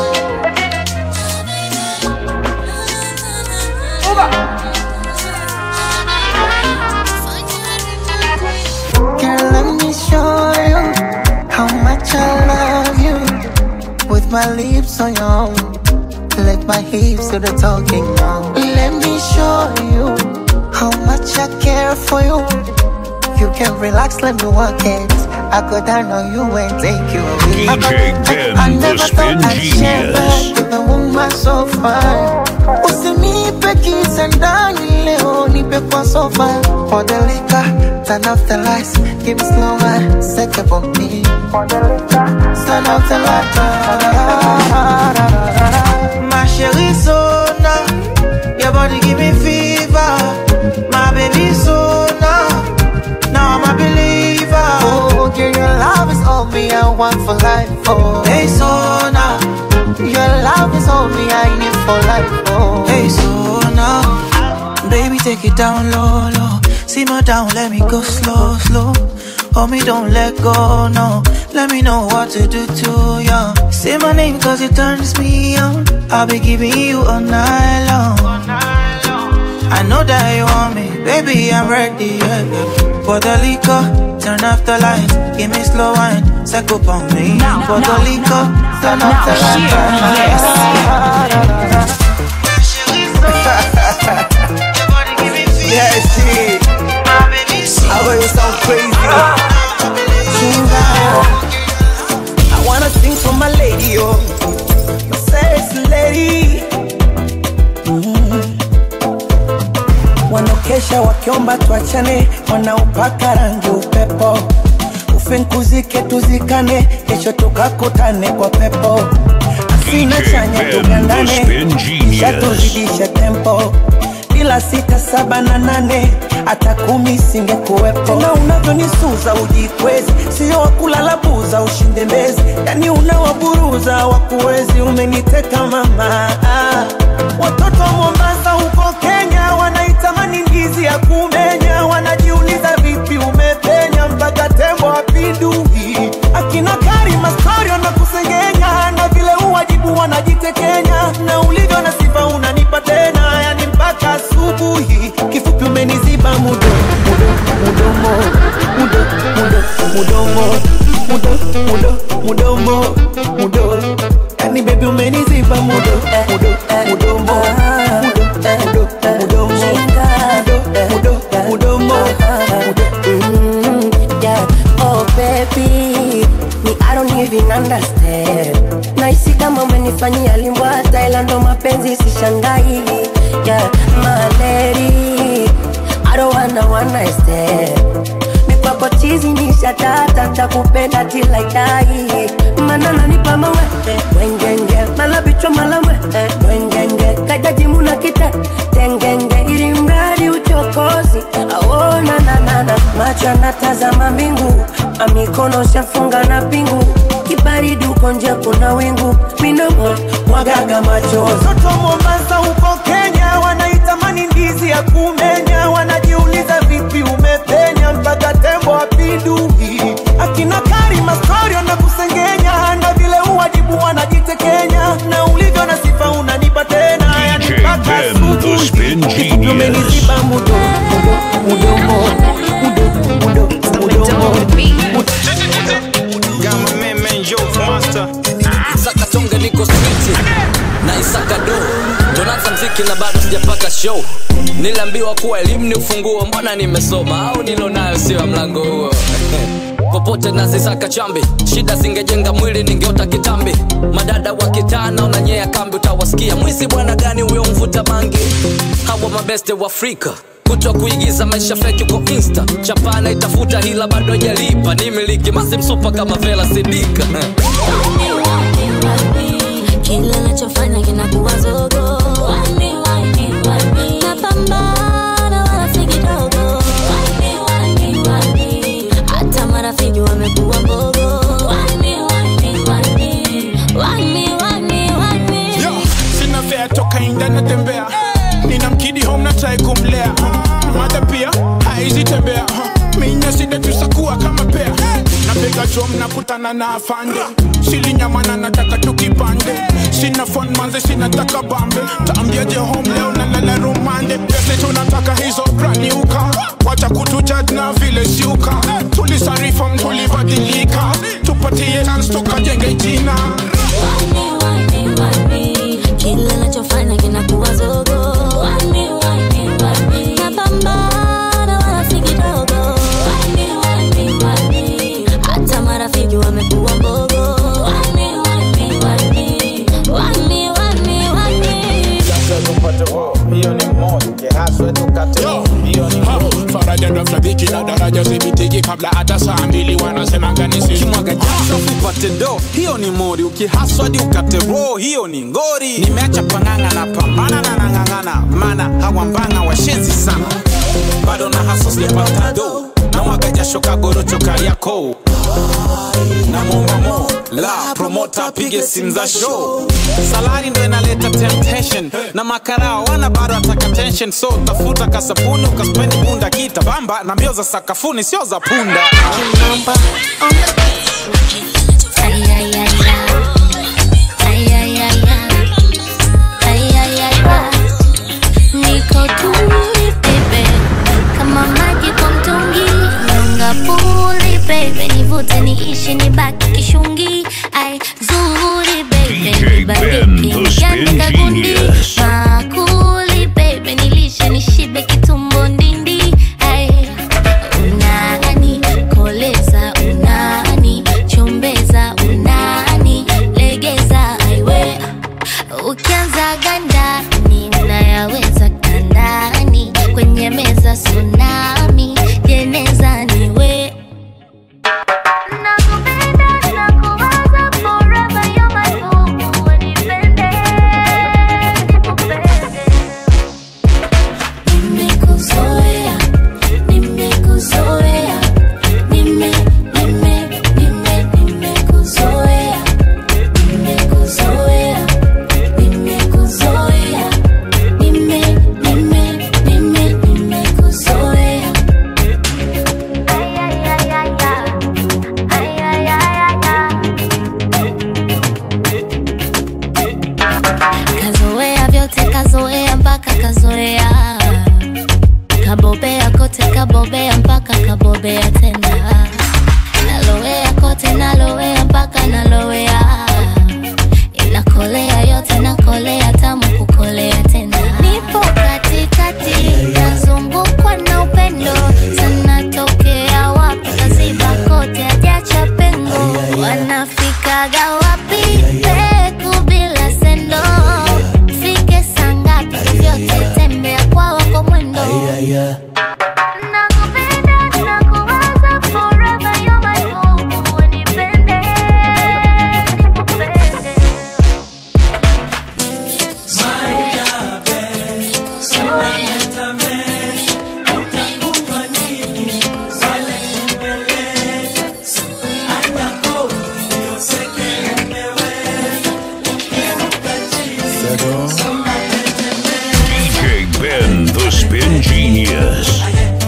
Girl, let me show you how much I love you. With my lips on your own, let my hips do the talking now. Let me show you how much I care for you. You can relax, let me work it. I go down on you and take you away. DJ Ben, I the never spin thought I'd share genius. that with a woman so fine. Usinipe kisa ndani leo, nipe kwa sofa. For the liquor, turn off the lights, give me slow wine, set up on me. For the liquor, turn off the lights. My chérie Sona, your body give me fever. My baby Sona, now I'm a believer. Oh, girl, your love is all me, I want for life. Oh, Hey Sona, your love is all me, I need for life. Oh, hey Sona, baby take it down low, low. Simmer down, let me go slow, slow. Hold me, don't let go, no. Let me know what to do to you. Say my name cause it turns me on. I'll be giving you all night long. I know that you want me, baby, I'm ready. Yeah, yeah. For the liquor, turn off the lights, give me slow wine, suck up on me. For the liquor, turn off the lights. yeah, shit. I know you sound crazy. I wanna sing for my lady, oh, my sexy lady. Mm. Wanaokesha wakiomba tuachane, wanaopaka rangi upepo, ufinkuzike tuzikane, kesho tukakutane kwa pepo. Asina DJ chanya Ben, the tugandane, spin genius. shatuzidisha tempo bila sita saba na nane hata kumi singekuwepo tena unavyonisuza ujikwezi sio wakulala buza ushinde mbezi yani unawaburuza wakuwezi umeniteka mama ah. watoto wa mombasa huko kenya wanaitamani ndizi ya kumenya wanajiuliza vipi umepenya mpaka tembo apindui akina karima storio na kusengenya na vile uwajibu wanajitekenya na ulivyo na sifa unanipa tena yani mpaka asubuhi kifupi umeniziba mudo mudo mudomo mudo mudo mudomo mudo mudo mudomo mudo yani bebi umeniziba mudo mudo mudomo mudo mudo mudomo mudo mudo mudomo Mm, yeah. Oh baby, me I don't even understand. Naisi kama umenifanyia limbwata, ila ndo mapenzi sishangai. Yeah, my lady, I don't wanna one night stand. Mikwako chizi ni shatata, takupenda till I die. Mana nanipa mawe, wengenge, mala bichwa mala mwe, wengenge, kajajimu na kita tengenge ili mradi uchokozi aona nanana macho anatazama mbingu amikono shafunga na pingu kibaridi uko nje kuna wingu minomo mwagaga machozi Watoto Mombasa huko Kenya wanaitamani ndizi ya kumenya, wanajiuliza vipi umepenya mpaka tembo apindui. Akina Karima Storio na kusengenya, na vile uwajibu wanajitekenya, na ulivyo na sifa unanipa tena, yani DJ mpaka Ben, the spin asubuhi. genius. Umeniziba mudo mudo mudomo mudo mudo mudomo Saka tonge niko switi na isaka do Jonathan mziki na bado sijapata show niliambiwa kuwa elimu ni ufunguo mbona nimesoma au nilo nayo sio ya mlango huo popote nazisaka chambi shida zingejenga mwili ningeota kitambi madada wa kitana unanyea kambi utawasikia mwizi bwana gani huyo mvuta mangi hawa mabeste wa afrika kutwa kuigiza maisha feki kwa insta chapana itafuta hila bado hajalipa ni miliki masimsupa kama vela sidika kila nachofanya kinakuwa zogo Wani, wani, wani. napambana wala si kidogo Wani, wani, wani. hata marafiki wamekuwa mbogo Wani, wani, wani. Wani, wani, wani. Yo, sina fea toka inda natembea nina mkidi home na try kumlea mada pia haizi tembea minya sida tusakuwa kama pea napiga chom nakutana na afande silinyamana nataka tukipande sina fon manze sinataka bambe taambiaje home leo nalala rumande pese tunataka hizo braniuka wacha kutujad na vile siuka tulisarifam tulibadilika tupatie chance tukajenge jina Wani, wani. kila nachofanya kinakuwa zogo Wani, wani, wani. napambana wala si kidogo Wani, wani, wani. hata marafiki wamekuwa mbogo Wani, wani, wani. Wani, wani, wani. faraja ndo mshabiki na daraja zibitiki kabla hata saa mbili wanasemanga nisimwaga jasho upate do hiyo ni mori ukihaswadi ukate ro hiyo ni ngori nimeacha panganga na pambana na nang'ang'ana mana hawambanga washenzi sana bado na haso sijapata do na mwaga jasho kagorocho kariako na mombamo la promota apige simu za show salari ndo inaleta temptation na makarao wana bado ataka tension so tafuta kasabuni ukaspendi bunda kita bamba na mbio za sakafuni sio za punda Ay, ay, ay, ay. Ay, ay, ay, ay. Ay, ay, ay, ay. Niko tuli bebe kama maji kwa mtungi nyonga puli bebe nivute niishi nibaki kishungi ai zuri bebe DJ Ben, the spin niandika gundi genius. makuli bebe nilishe nishibe kitumbo ndindi ai unani koleza unani chombeza unani legeza aiwe ukianza ganda ninayaweza kandani kwenye meza tsunami jeneza niwe Nakupenda, nakuwaza forever, you're my boo. Unipende, nikupende. Nimekuzoea, nimekuzoea, nime, nime, nime, nimekuzoea, nimekuzoea, nimekuzoea, nime, nime, nime, nimekuzoea. Ay, ay, ay, ay, ay. Ay, ay, ay, ay, ay. kazoea vyote kazoea mpaka kazoea kabobea kote kabobea mpaka kabobea tena nalowea kote nalowea mpaka nalowea inakolea yote nakolea tamu kukolea tena nipo katikati nazungukwa na upendo sana tokea wapi kaziba kote ajacha pengo wanafikaga wapi peku bila sendo fike sangapi vyote tembea kwa wako mwendo Nakupenda, nakuwaza forever, you're my boo. Unipende, nikupende. DJ Ben, the spin genius.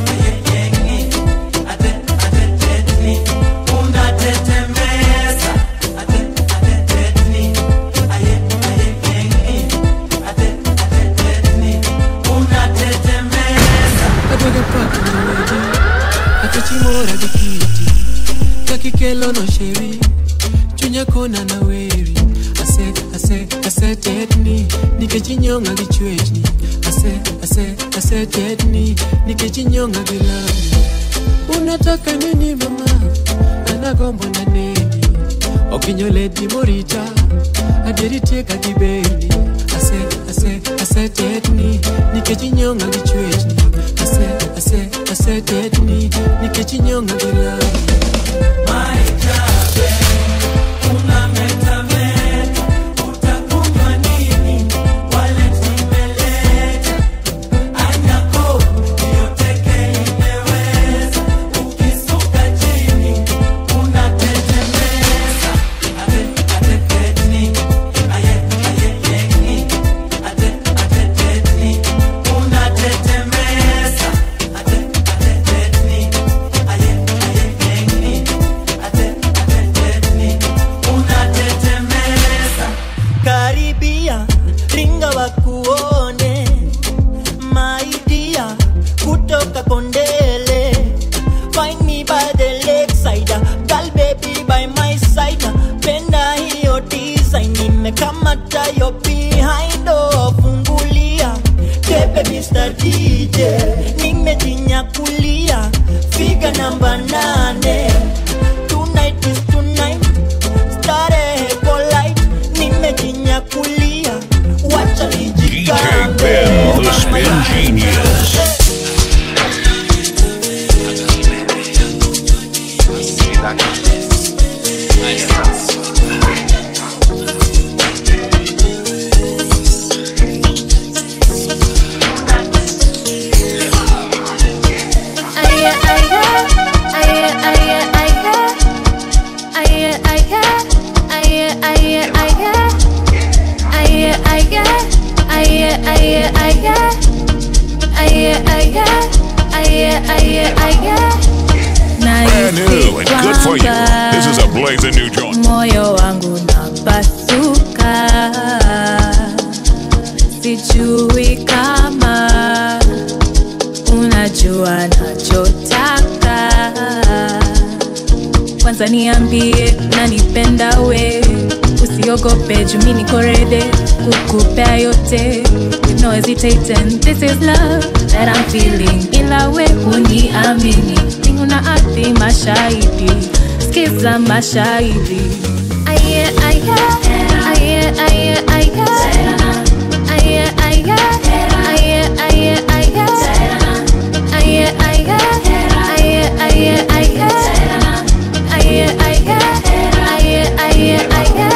Adwaga paka na wedi Akachimora gi kiti Kakikelo no sheri Chunya kona na weri Ase, ase, ase tetni Nikech inyonga gi chwechni Ase, ase, ase tetni Nikech inyonga gi lami Unataka nini mama Anagombo na neni Okinyo ledi morita Adieri tieka gi beni Ase, ase, ase tetni Nikech inyonga gi chwechni Ase, ase, ase tetni Nikech inyonga gi lami karibia ringa wakuone maidia kutoka kondele find me by the lakeside girl baby by my side penda hiyo design nimekamata yo behind oh, fungulia tepe Mr. DJ nimejinyakulia figa namba nane tonight is tonight starehe polite nimejinyakulia wacha DJ Ben, the spin genius. Brand new and good for you. This is a blazing new joint. moyo wangu napasuka sijui kama unajua nachotaka kwanza niambie nanipenda we usiogope jumi niko rede kukupea yote with no hesitation this is love that I'm feeling ila we uniamini mbingu na ardhi mashahidi skiza mashahidi aye aye aye aye aye aye aye aye aye aye aye aye aye aye aye Aye, aye, aye, aye, aye.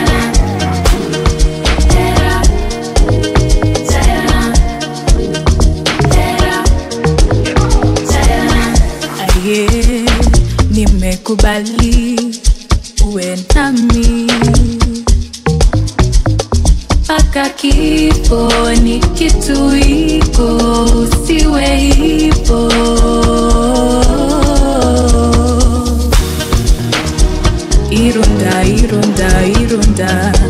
Aye, nimekubali uwe nami mpaka kifo ni kitu iko usiwe hivo irunda irunda irunda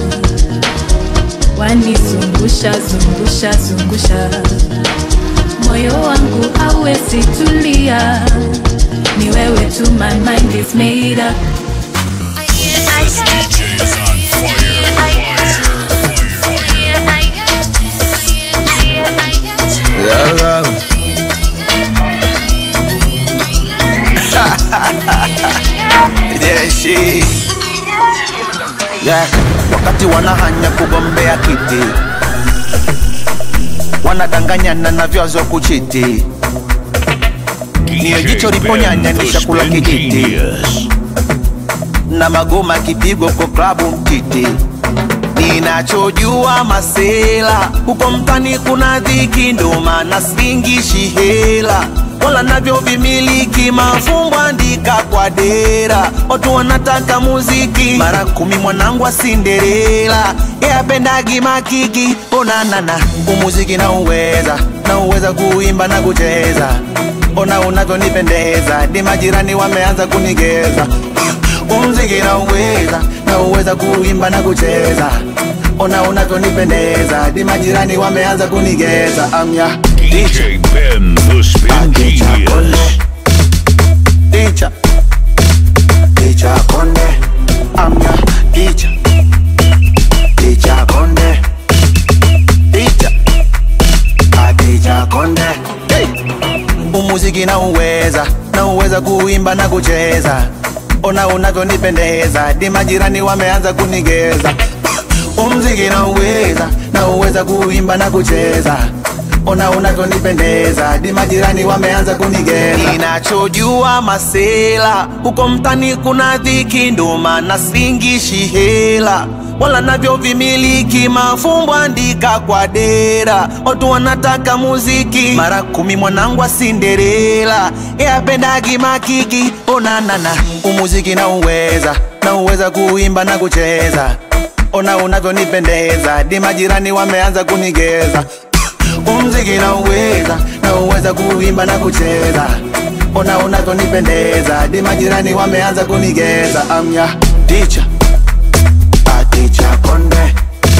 wanizungusha zungusha zungusha moyo wangu hawezi tulia ni wewe tu my mind is made up This DJ is on Yeah, love. yeah, she. Yeah, wakati wanahanya kugombea kiti wanadanganyana na vyazo kuchiti niyo jicho liponyanya ni chakula kijiti na magoma kipigwa kwa klabu mtiti ninachojua masela huko mtani kuna dhiki ndo maana singishi hela wala navyo vimiliki mafumbo andika kwa dera watu wanataka muziki mara kumi mwanangu wa sinderela yapendagi makiki onanana umuziki na uweza na uweza kuimba na kucheza ona unavyonipendeza ni majirani wameanza kunigeza umziki na uweza na uweza kuimba na kucheza ona unavyonipendeza ni majirani wameanza kunigeza amya DJ Ben, the Spin Genius. Dicha Dicha Konde Amya Dicha Dicha Konde Dicha Dicha Konde hey. Umuziki na uweza na uweza kuimba na kucheza ona unavyonipendeza di majirani wameanza kunigeza umziki na uweza na uweza kuimba na kucheza ona unavyonipendeza di majirani wameanza kunigeza ninachojua masela huko mtani kuna dhiki ndo maana singishi hela wala navyo vimiliki mafumbo andika kwa dera watu wanataka muziki mara kumi mwanangu wa sinderela yapendagi makiki onanana umuziki na uweza na uweza kuimba na kucheza ona unavyonipendeza di majirani wameanza kunigeza umziki na uweza na uweza kuimba na kucheza ona unavyonipendeza di majirani wameanza kunigeza amya ticha ticha konde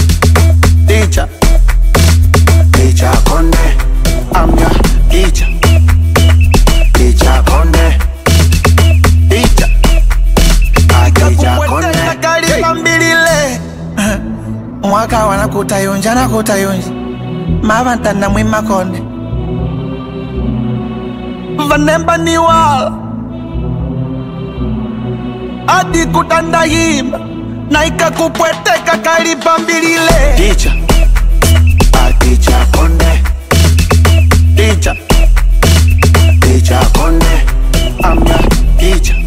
ticha ticha konde amya ticha ticha konde ticha ticha konde kalipa mbilile mwaka wana kutayonja na kutayonja mavantana mwimakonde vanemba ni wala adi kutandahimba na ikakupweteka kalipa mbilile ticha ticha konde ticha ticha konde amna ticha